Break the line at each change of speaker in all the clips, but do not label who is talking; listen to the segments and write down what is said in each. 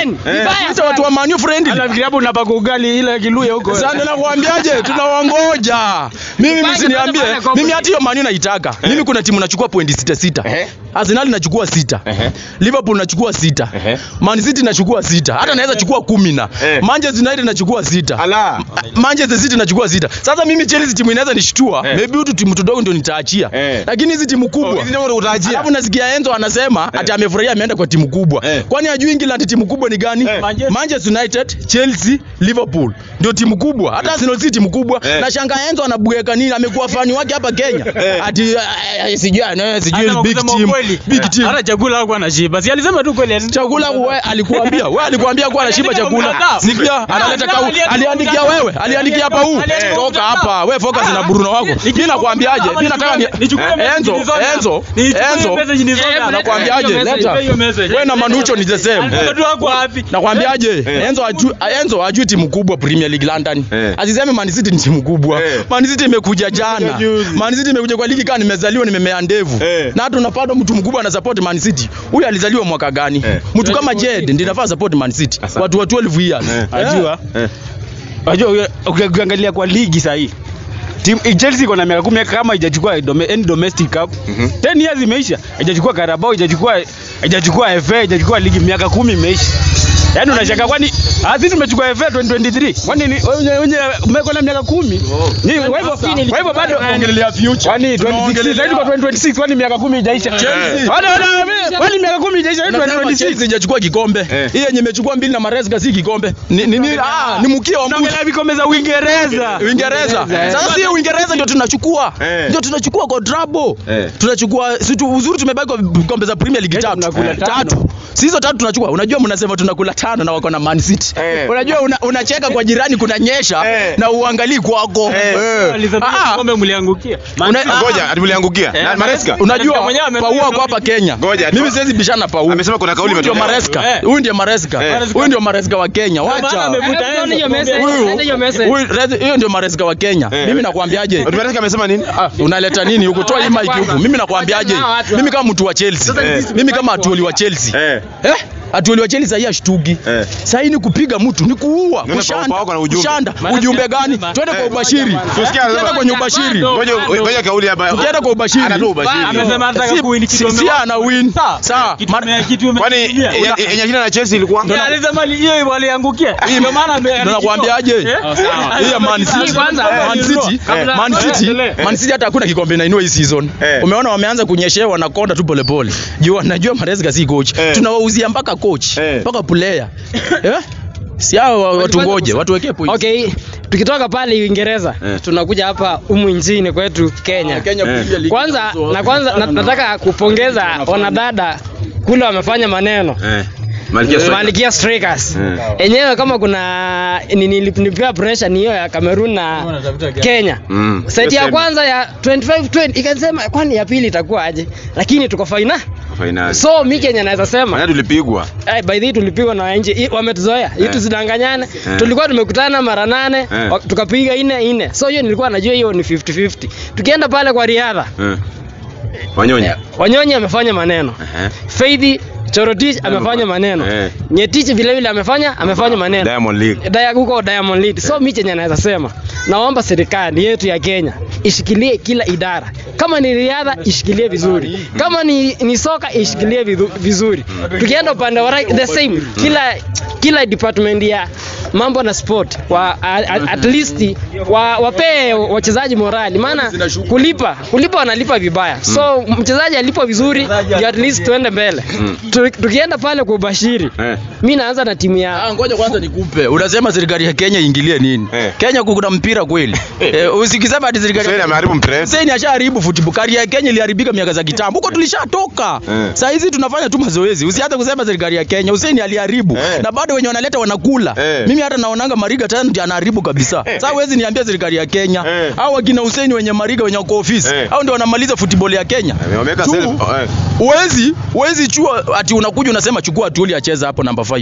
Then, vibaya
Sasa
sana.
watu wa Man U friendly.
Anafikiria hapo unapaka ugali ile kiluya huko.
Sasa nakwambiaje, tunawangoja. Mimi
Fanya
msiniambie,
pale kwa
mimi
kwenye-
hata hiyo Man U naitaka. Mimi kuna timu nachukua pointi sita sita.
Ehe.
Arsenal nachukua sita.
Ehe.
Liverpool nachukua sita.
Ehe.
Man City nachukua sita. Hata naweza chukua kumi na.
Eh.
Manchester United nachukua sita.
Ala.
Manchester City nachukua sita. Sasa mimi Chelsea timu inaweza nishtua.
Eh.
Maybe tu timu tudogo ndio nitaachia.
Eh.
Lakini hizi timu kubwa.
hizi ndio utaachia.
Alafu nasikia Enzo anasema ati amefurahia ameenda kwa timu kubwa.
Eh.
Kwani hajui England timu kubwa ni gani?
Eh.
Manchester United, Chelsea, Liverpool ndio timu kubwa. Hata Arsenal si timu kubwa.
Eh.
Na shanga Enzo anabueka nini? Amekuwa fani wake hapa Kenya. Ati eh, eh, sijui eh, sijui
Hata
big
kusema
team.
ukweli,
Big team.
Hata chakula hakuwa anashiba. Si alisema tu kweli.
Chakula wewe alikuambia, wewe alikuambia kuwa anashiba
Aliandika
chakula.
mtandao.
Sikia, analeta kau.
Aliandika
Aliandikia
mtandao.
wewe, aliandikia hapa huu.
Aliandika
Toka
mtandao.
hapa. Wewe focus na
Ah.
Bruno wako. Mimi nakwambiaje? Mimi nataka ni
Nichukue
Eh,
message
Enzo,
nilizona.
Enzo,
Nichukue
Enzo.
message nilizona.
Eh,
Nakwambiaje?
hiyo message,
Leta.
hiyo message.
Wewe na Manucho ni the same.
Alisema tu wako wapi?
Nakwambiaje? Enzo ajui Enzo ajui timu kubwa Premier League London.
Eh.
Asiseme Man City ni timu kubwa.
Eh.
Man City imekuja jana.
juzi.
Man City imekuja kwa ligi kama nimezaliwa nimemea ndevu.
Eh.
Na hata unapata mtu mkubwa ana support Man City. Huyu alizaliwa mwaka gani?
Eh.
Mtu kama Jed ndiye anafaa support Man City.
Asante.
Watu wa 12 years.
Eh.
Ajua.
Eh.
Unajua uki- uki- ukiangalia kwa ligi sasa hii. Timu Chelsea iko na miaka 10 kama haijachukua dome, any domestic cup.
Mhm.
10 years imeisha. Haijachukua Carabao, haijachukua haijachukua FA, haijachukua ligi miaka 10 imeisha. Yaani unashaka kwani ah sisi tumechukua FA 2023. Kwani ni wenye wenye mmeko na miaka 10? Ni kwa hivyo kwa hivyo bado
Ongelea future.
Kwani 2026 zaidi kwa 2026 kwani miaka 10 haijaisha?
Chelsea.
Wala wala kwani miaka 10 haijaisha
Nasema
2026.
Chelsea hajachukua kikombe.
Eh.
Hii yenye imechukua mbili na Maresca si kikombe. Ni ni, ni ah, ni mkia wa mbuzi.
Tunaongelea vikombe za Uingereza.
Uingereza. Sasa si Uingereza ndio tunachukua.
Eh.
Ndio tunachukua kwa trouble.
Eh.
Tunachukua si tu, uzuri tumebaki kwa vikombe za Premier League
Kesho
tatu.
tunakula tano.
Tatu. Si hizo tatu tunachukua. Unajua mnasema tunakula tano na wako na Man City.
Eh.
Unajua una- unacheka kwa jirani kuna nyesha
Eh.
na uangalii kwako.
Eh.
Eh.
Alisema
Ah,
kikombe mliangukia.
Una- ah,
Ngoja, ati mliangukia.
Eh,
Na Maresca.
Unajua
mwenyewe amenunua
Paua
kauli
kwa hapa Kenya.
Ngoja,
Mimi
tu-
siwezi bishana na Paua.
Amesema kuna kauli
Huyu ndio
imetolewa.
Maresca.
Eh.
Huyu ndio Maresca.
Eh.
Huyu ndio Maresca wa Kenya.
maana
Wacha.
amevuta
Eh,
Enzo.
hiyo message,
Huyu-
send hiyo message.
huyu- Rezi- Hiyo ndio Maresca wa Kenya.
Eh.
Mimi nakwambiaje?
Ati Maresca amesema nini?
Ah, unaleta nini huku? Toa hii mic huku. Mimi nakwambiaje?
Wachana na watu
Mimi kama mtu wa Chelsea.
Eh.
Mimi kama atuoli wa Chelsea.
Eh.
Eh? Atuoli wa Chelsea hii ashtuki.
Eh.
Sasa hii ni kupiga mtu, ni kuua,
Nenda
kushanda.
kwa- kwa- kwa ujumbe.
Kushanda. Ujumbe gani? Twende kwa
Eh.
ubashiri.
Tusikia
Twende
sasa.
kwenye ubashiri.
Ngoja ngoja kauli hapa.
Tukienda kwa ubashiri.
Anatoa ubashiri.
Amesema anataka
Si-
kuwin kitu
si- si ana win. Sawa.
Kitu
Ma-
ame- kitu ame-
Kwani
Yeah.
yenye- yenye jina la Chelsea ilikuwa?
Yeah, alisema li- hiyo waliangukia. Ndio maana ame-
Ndio nakwambiaje?
Eh?
Hii ya Man City.
Kwanza,
Man City,
kabla-
Man City,
Eh.
Man City hata hakuna kikombe inainua hii season.
Eh.
Umeona wameanza kunyeshewa na konda tu polepole. Juu wanajua Maresca si coach.
Eh.
Tunawauzia mpaka coach,
Eh.
mpaka player. Eh? Si hao wa- watu ngoje, watu wekee point.
Okay, tukitoka pale Uingereza
Eh.
tunakuja hapa humu nchini kwetu Kenya.
Kenya
Eh.
Premier League.
Kwanza na kwanza na, nataka kupongeza wanadada kule wamefanya maneno.
Eh. Malkia Strikers.
Malikia Strikers.
Eh.
Enyewe kama kuna ni- ni- nilipewa pressure ni hiyo ya Cameroon na Kenya.
Mm.
Seti ya
Semi.
kwanza ya 25-20 ikasema kwani ya pili itakuwa aje? Lakini tuko faina.
Finali.
So mi Kenya naweza sema
Finali tulipigwa.
Eh, by the way tulipigwa na nje I- wametuzoea hii
Eh.
tusidanganyane
Eh.
tulikuwa tumekutana mara nane
Eh.
wa- tukapiga ine ine so hiyo nilikuwa najua hiyo ni 50-50 tukienda pale kwa riadha
Eh. Wanyonya.
wanyonyi amefanya maneno
Eh.
Faith Chorotich amefanya maneno
Eh.
Nyetich vile vile amefanya amefanya maneno
Diamond League.
Daya huko Diamond League. So mi chenye naweza sema, naomba serikali yetu ya Kenya ishikilie kila idara. Kama ni riadha ishikilie vizuri, kama ni, ni soka ishikilie vidhu- vizuri. Tukienda upande wa right, the same, kila kila department ya mambo na sport wa a- a- at least wa, wapee wachezaji morali, maana kulipa kulipa wanalipa vibaya, so mchezaji alipo vizuri ndio at least tuende mbele. Tu- Tukienda pale kwa ubashiri,
Eh.
mi naanza na timu ya
Ah, ngoja kwanza nikupe. Unasema serikali ya Kenya iingilie nini?
Eh.
Kenya kuna mpira kweli. Eh, usikisema ati serikali
Hussein ameharibu mpress.
Hussein ashaharibu football. Kari ya Kenya iliharibika miaka za kitambo. Huko tulishatoka.
Eh.
Saa hizi tunafanya tu mazoezi. Usianze kusema serikali ya Kenya. Hussein aliharibu.
Eh.
Na bado wenye wanaleta wanakula.
Eh.
Mimi hata naonanga Mariga tena ndiye anaharibu kabisa. Sasa huwezi niambia serikali ya Kenya.
Eh.
Au wakina Hussein wenye Mariga wenye wako ofisi.
Eh.
Au ndio wanamaliza football ya Kenya.
Wameweka
Tu,
self. oh, eh.
Huwezi, huwezi chua ati unakuja unasema chukua Atuoli acheza hapo namba 5.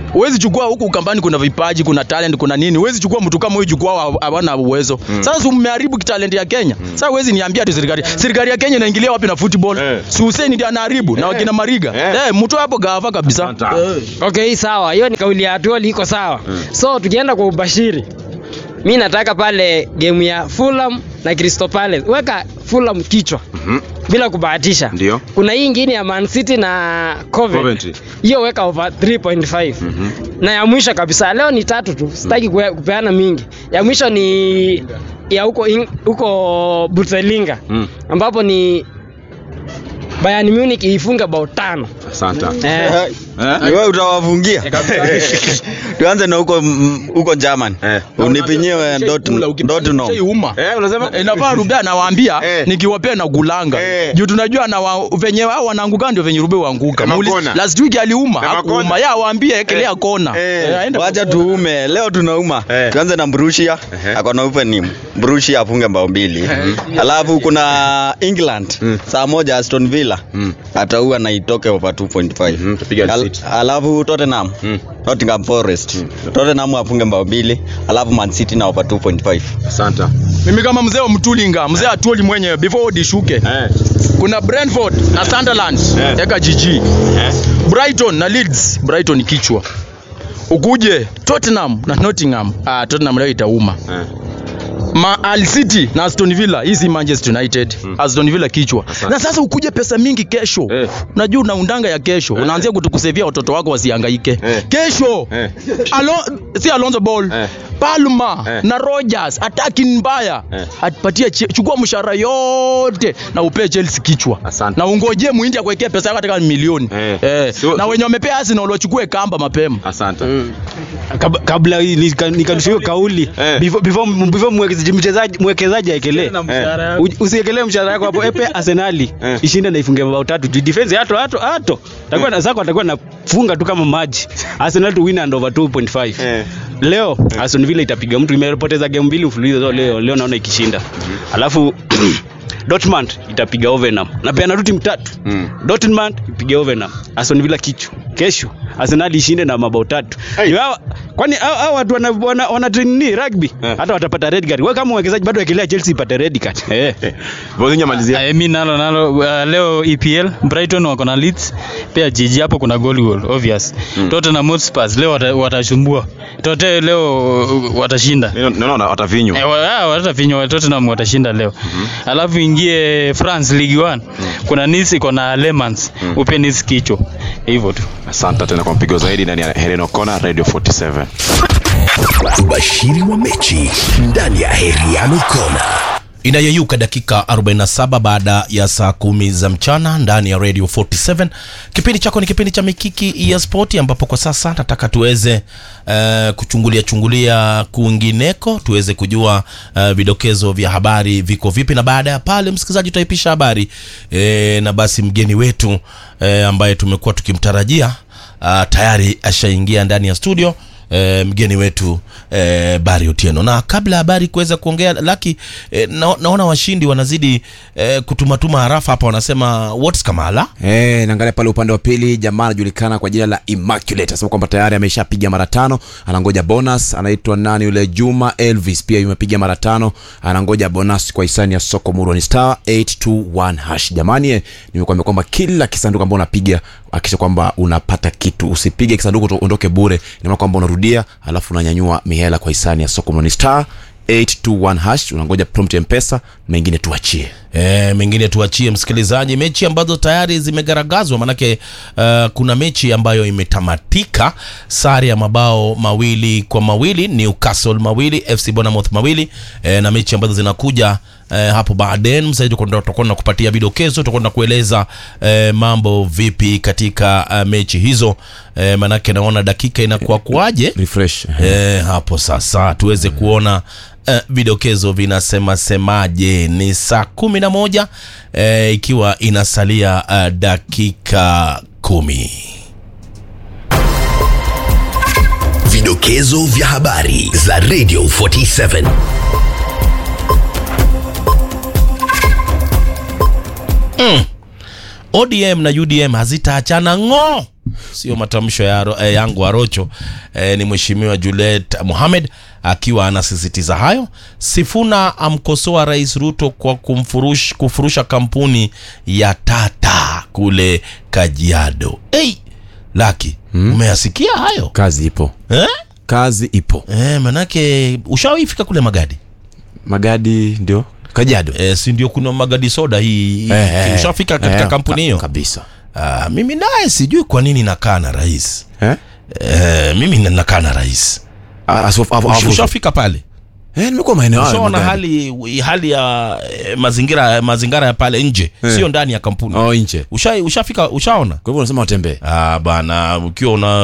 Huwezi chukua huku Ukambani kuna vipaji, kuna talent, kuna nini. Huwezi chukua mtu kama huyu jukwaa hawana uwezo. Sasa si mmeharibu talent ya Kenya. Sasa huwezi niambia ati serikali. Serikali ya Kenya inaingilia wapi na football?
Eh.
Si Hussein ndiye anaharibu na wakina Mariga.
Eh.
Eh, mtu hapo gava kabisa.
Asante.
Eh.
Okay, hii sawa. Hiyo ni kauli ya Atuoli iko sawa. So tukienda kwa ubashiri. Mi nataka pale game ya Fulham na Crystal Palace. Weka Fulham kichwa
Mhm.
bila kubahatisha.
Ndio.
Kuna hii ingine ya Man City na Coventry.
Coventry.
Hiyo weka over 3.5.
Mhm.
Na ya mwisho kabisa leo ni tatu tu. Sitaki kue- kupeana mingi. Ya mwisho ni ya huko in- huko Bundesliga
Mm.
ambapo ni Bayern Munich ifunge bao tano.
Asante.
Eh,
Ni wewe utawafungia. Tuanze na huko mm, huko German.
Eh.
Unipinyie wewe Dortmund. Dortmund.
Uma.
Eh, unasema?
Eh, Inafaa Rubea nawaambia
Eh.
nikiwapea na gulanga
Eh.
juu tunajua na wa, venye wao wanaanguka ndio venye Rubea huanguka.
Kama
Muulize-
kona.
Last week aliuma,
Kama
hakuuma.
kona.
Ya waambie ekelea kona.
Eh.
Eh, aende
Wacha
kwa-
tuume. Leo tunauma.
Eh.
Tuanze na Borussia.
Ehe.
Ako na opening. Borussia afunge mbao mbili. Alafu kuna England.
Mm.
Saa moja Aston Villa.
Mm.
Ataua na itoke over 2.5.
Mhm, tupiga
Al,
City.
alafu Tottenham.
Mm.
Nottingham Forest. Tottenham afunge mbao mbili. Alafu Man City na over 2.5.
Asante.
Mimi kama mzee wa Mtulinga, mzee atuoli mwenyewe before udishuke.
Eh.
Kuna Brentford na Sunderland,
Eh.
eka GG.
Eh.
Brighton na Leeds, Brighton kichwa. Ukuje Tottenham na Nottingham, ah, Tottenham leo itauma.
Eh.
Ma Al City na Aston Villa, hii si Manchester United. Aston Villa kichwa.
Asante.
Na sasa ukuje pesa mingi kesho.
Eh.
Unajua unaundanga ya kesho. Unaanzia kutukusevia watoto wako wasihangaike.
Eh.
Kesho.
Eh.
Alo, si Alonso Ball.
Eh.
Palma
Eh.
na Rogers attacking mbaya.
Eh.
Atupatie che- chukua mshahara yote na upee Chelsea kichwa.
Asante.
Na ungojee muindi akuwekea pesa yako hata kama milioni.
Eh.
Eh.
Sio-
Na wenye wamepea Arsenal wachukue kamba mapema.
Asante.
Kab- kabla hii nika- nikarusha hiyo kauli
Eh.
before before before mwekezaji mchezaji mwekezaji aekelee U- usiekelee mshahara wako hapo epe Arsenali
Eh.
ishinde na ifunge mabao tatu juu defense hato hato hato takuwa na zako atakuwa nafunga tu kama maji Arsenal to win and over 2.5
Eh.
leo Aston Villa itapiga mtu imepoteza game mbili mfululizo leo leo naona ikishinda alafu Dortmund itapiga Hoffenheim na pia na timu tatu
Mm.
Dortmund ipige Hoffenheim Aston Villa kichwa kesho Arsenal ishinde na mabao tatu
Hey.
Ni hawa- kwani hao hao watu wana wana, wana train ni rugby
Eh.
hata watapata red card wewe kama mwekezaji bado wekelea Chelsea ipate red card eh
Eh. Bozinga malizia.
Uh, mi nalo nalo uh, leo EPL Brighton wako na Leeds pia jiji hapo kuna goal goal obvious mm. Tottenham Hotspur leo wata- watashumbua Tote leo uh, watashinda
Mimi naona watavinywa.
Eh, wa- ah, watafinywa Tottenham watashinda leo alafu ingie France League 1 kuna Nice iko na Le Mans upe Nice kichwa hivyo tu
Asante tena kwa mpigo zaidi ndani ya Helen O'Connor Radio 47.
Ubashiri wa mechi ndani ya Heriano Kona.
inayeyuka dakika 47 baada ya saa kumi za mchana ndani ya radio 47 kipindi chako ni kipindi cha mikiki ya spoti ambapo kwa sasa nataka tuweze uh, kuchungulia chungulia kwingineko tuweze kujua uh, vidokezo vya habari viko vipi na baada ya pale msikilizaji tutaipisha habari e, na basi mgeni wetu e, ambaye tumekuwa tukimtarajia uh, tayari ashaingia ndani ya studio e, mgeni wetu e, Bari Otieno. Na kabla ya habari kuweza kuongea laki e, na, naona washindi wanazidi e, kutumatuma harafa hapa, wanasema what's Kamala
Eh, naangalia pale upande wa pili jamaa anajulikana kwa jina la Immaculate anasema kwamba tayari ameshapiga mara tano, anangoja bonus. Anaitwa nani yule? Juma Elvis pia yumepiga mara tano, anangoja bonus kwa hisani ya soko Muroni star 821 hash. Jamani, eh, nimekuambia kwamba kila kisanduku ambao unapiga hakikisha kwamba unapata kitu, usipige kisanduku tu ondoke bure. Ina maana kwamba unarudia, alafu unanyanyua mihela kwa hisani ya soko Muroni star 821 hash, unangoja prompt ya mpesa, mengine tuachie.
E, mengine tuachie msikilizaji, mechi ambazo tayari zimegaragazwa, manake uh, kuna mechi ambayo imetamatika sare ya mabao mawili kwa mawili, Newcastle mawili, FC Bournemouth mawili e, na mechi ambazo zinakuja e, hapo baadaye. Msaidi tutakuwa na kupatia vidokezo, tutakuwa na kueleza e, mambo vipi katika uh, mechi hizo e, manake naona dakika inakuwa kuaje
Refresh.
e, hapo sasa tuweze kuona uh, vidokezo vinasema semaje ni saa kumi na moja uh, ikiwa inasalia uh, dakika kumi
Vidokezo vya habari za Radio 47.
ODM na UDM hazitaachana ng'o sio matamsho ya Aro- eh, yangu arocho eh, ni mheshimiwa Juliet Mohamed akiwa anasisitiza hayo. Sifuna amkosoa Rais Ruto kwa kumfurush, kufurusha kampuni ya Tata kule Kajiado. Hey, Laki, umeyasikia hayo
kazi ipo
eh?
kazi ipo
Eh, manake ushawahi fika kule Magadi?
magadi ndio kajiado
Eh, si ndio kuna Magadi soda hii
Eh, eh,
ushafika katika
eh,
kampuni
ka-
hiyo
kabisa
Ah, mimi naye sijui kwa nini nakaa na rais
eh?
eh, mimi na- nakaa na rais
Ah, asu- afu-
Ush-
afu-
ushafika pale
Eh, nimekuwa maeneo hayo
ushaona
magadi.
hali hali ya eh, mazingira mazingira ya pale nje
Eh.
sio ndani ya kampuni
oh nje
Usha, ushafika ushaona
kwa hivyo unasema watembee
ah, bana ukiwa una